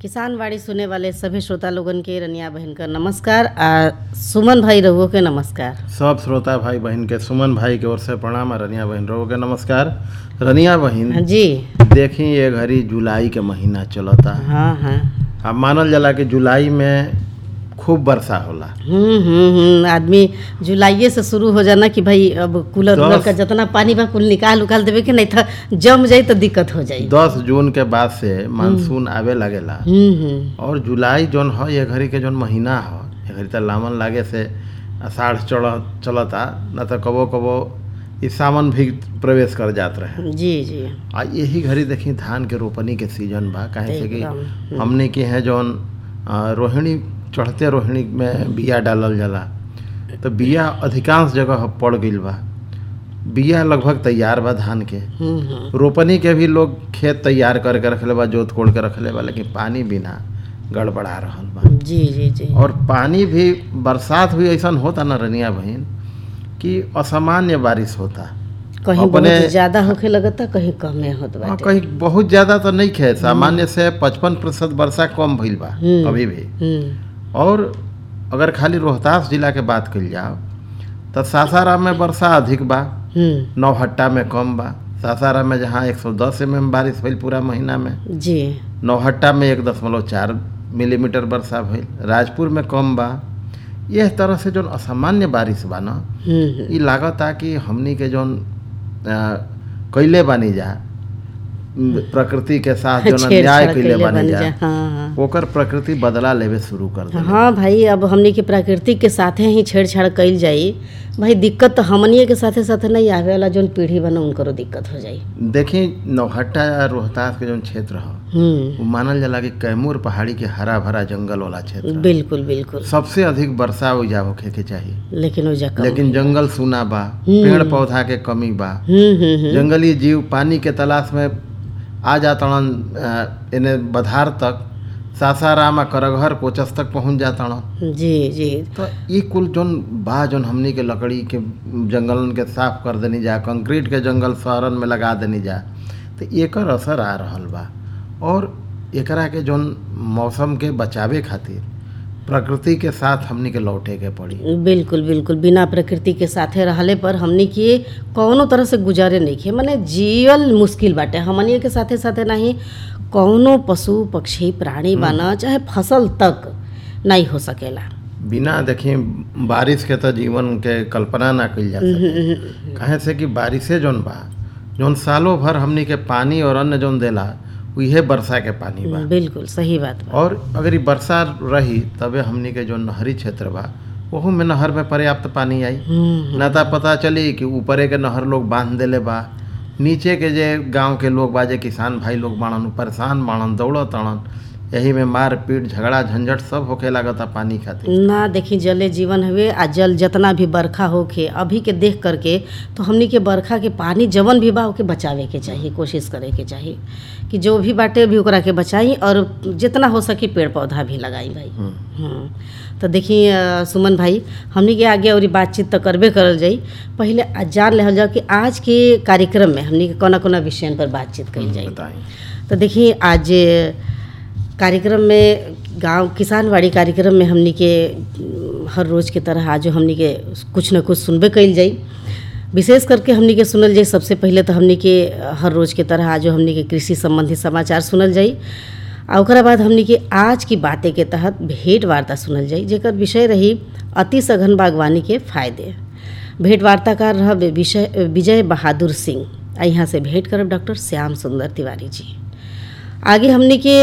किसान वाणी सुने वाले सभी श्रोता लोगन के रनिया बहन का नमस्कार आ सुमन भाई रहुओ के नमस्कार सब श्रोता भाई बहन के सुमन भाई के ओर से प्रणाम आ रनिया बहन रोग के नमस्कार रनिया बहन हाँ जी देखी ये घड़ी जुलाई के महीना चलता हाँ हाँ अब मानल जाला कि जुलाई में खूब वर्षा होला हम्म हम्म हम्म आदमी जुलाइये से शुरू हो जाना कि भाई अब कूलर उलर दस- का जितना पानी बा कुल निकाल उकाल देवे के नहीं था जम जाई तो दिक्कत हो जाई दस जून के बाद से मानसून आवे लगेला हम्म हम्म और जुलाई जौन ह ये घड़ी के जौन महीना ह ये घड़ी त लामन लागे से आषाढ़ चल चलता न तो कबो कबो ई सावन भी प्रवेश कर जात रहे जी जी आ यही घड़ी देखी धान के रोपनी के सीजन बा काहे से कि एकदम, हमने के है जौन आ, रोहिणी चढ़ते रोहिणी में बिया डालल जाला तो बिया अधिकांश जगह पड़ गईल बा बिया लगभग तैयार बा धान के हम्म हम्म रोपनी के भी लोग खेत तैयार करके रखले बा जोत कोड़ के रखले बा लेकिन पानी बिना गड़बड़ा रहल बा जी जी जी और पानी भी बरसात भी ऐसा होता ना रनिया बहन कि असामान्य बारिश होता कहीं अपने- बहुत ज्यादा होखे लगता कहीं कमे होत हाँ, बाटे कहीं बहुत ज्यादा तो नहीं खे सामान्य से पचपन प्रतिशत वर्षा कम भइल बा हम्म। अभी भी हम्म और अगर खाली रोहतास जिला के बात कइल जाओ तो सासाराम में वर्षा अधिक बा हम्म नौहट्टा में कम बा सासाराम में जहाँ 110 एम बारिश भइल पूरा महीना में जी नौहट्टा में एक दशमलव चार मिलीमीटर वर्षा भइल राजपुर में कम बा यह तरह से जौन असामान्य बारिश बा ना हम्म हम्म ई लागता कि हमनी के जौन अ, कइले बानी जा म, प्रकृति के साथ जौन छेड़छाड़ अन्याय कइले कइले बानी बानी जा जा, हाँ, हाँ। ओकर प्रकृति बदला लेवे शुरू कर दे हाँ भाई अब हमनी के प्राकृतिक के साथे ही छेड़छाड़ कइल जाई भाई दिक्कत तो हमनिए के साथे साथे नहीं आवे वाला जौन पीढ़ी बना उनकरो दिक्कत हो जाई देखी नौहट्टा या रोहतास के जौन क्षेत्र ह हम्म वो मानल जाला कि कैमूर पहाड़ी के हरा भरा जंगल वाला क्षेत्र ह। बिल्कुल बिल्कुल सबसे अधिक वर्षा ओइजा होखे के चाहिए लेकिन वो जगह लेकिन जंगल सूना बा पेड़ पौधा के कमी बा हम्म हम्म हम्म जंगली जीव पानी के तलाश में आ जातड़न अ, एने बधार तक सासाराम आ करघर कोचस तक पहुंच जातड़न जी जी तो ई कुल जौन बा जौन हमनी के लकड़ी के जंगलन के साफ कर देनी जा कंक्रीट के जंगल शहरन में लगा देनी जा तो एकर असर आ रहल बा और एकरा के जौन मौसम के बचावे खातिर प्रकृति के साथ हमनी के लौटे के पड़ी बिल्कुल बिल्कुल बिना प्रकृति के साथे रहले पर हमनी के कौनो तरह से गुजारे नहीं खे माने जियल मुश्किल बाटे हमनी के साथे साथे नहीं कौनो पशु पक्षी प्राणी बाना चाहे फसल तक नहीं हो सकेला बिना देखी बारिश के तो जीवन के कल्पना ना कइल जा सके काहे से कि बारिशे जौन बा जौन सालों भर हमनी के पानी और अन्न जौन देला उहे वर्षा के पानी बा बिल्कुल सही बात बा और अगर ये वर्षा रही तबे हमनी के जो नहरी क्षेत्र बा ओहू में नहर में पर्याप्त पानी आई हम्म, ना ता पता चली कि ऊपरे के नहर लोग बांध देले बा नीचे के जे गांव के लोग बा जे किसान भाई लोग बाणन उ परेशान बाणन दौड़त ताड़न यही में मार पीट झगड़ा झंझट सब होखे लागता पानी खातिर ना देखी जले जीवन हवे आ जल जितना भी बरखा होखे अभी के देख करके तो हमनी के बरखा के पानी जवन भी बा ओके बचावे के चाहिए कोशिश करे के चाहिए कि जो भी बाटे भी ओकरा के बचाई और जितना हो सके पेड़ पौधा भी लगाई भाई हम्म। हम्म तो देखी अ, सुमन भाई हमनी के आगे और बातचीत तो करबे करल जाई पहले आ जान लेहल जाओ कि आज के कार्यक्रम में हमनी के कोना कोना विषय पर बातचीत कइल जाई बताई तो देखिए आज कार्यक्रम में गांव किसानवाड़ी कार्यक्रम में हमनी के अम, हर रोज़ की तरह आज हमनी के कुछ न कुछ सुनबे कइल जाई विशेष करके हमनी के सुनल जाई सबसे पहले तो हमनी के हर रोज़ की तरह आज हमनी के कृषि संबंधी समाचार सुनल जाई आ ओकरा बाद हमनी के आज की बातें के तहत भेंट वार्ता सुनल जाई जेकर विषय रही अति सघन बागवानी के फायदे भेंट वार्ताकार रह विषय विजय बहादुर सिंह आ यहाँ से भेंट करब डॉक्टर श्याम सुंदर तिवारी जी आगे हमने के